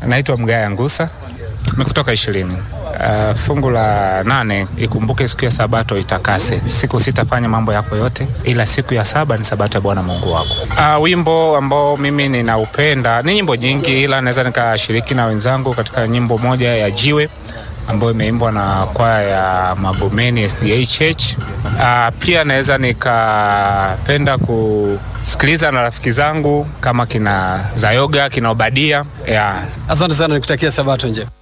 Naitwa Mgaya Ngusa kutoka ishirini. Uh, fungu la nane, ikumbuke siku ya sabato itakase, siku sitafanya mambo yako yote, ila siku ya saba ni sabato ya Bwana Mungu wako. Uh, wimbo ambao mimi ninaupenda ni nyimbo nyingi, ila naweza nikashiriki na wenzangu katika nyimbo moja ya Jiwe ambayo imeimbwa na kwaya ya Magomeni SDA Church. Uh, pia naweza nikapenda kusikiliza na rafiki zangu kama kina Zayoga, kina Obadia yeah. Asante sana, nikutakia sabato njema.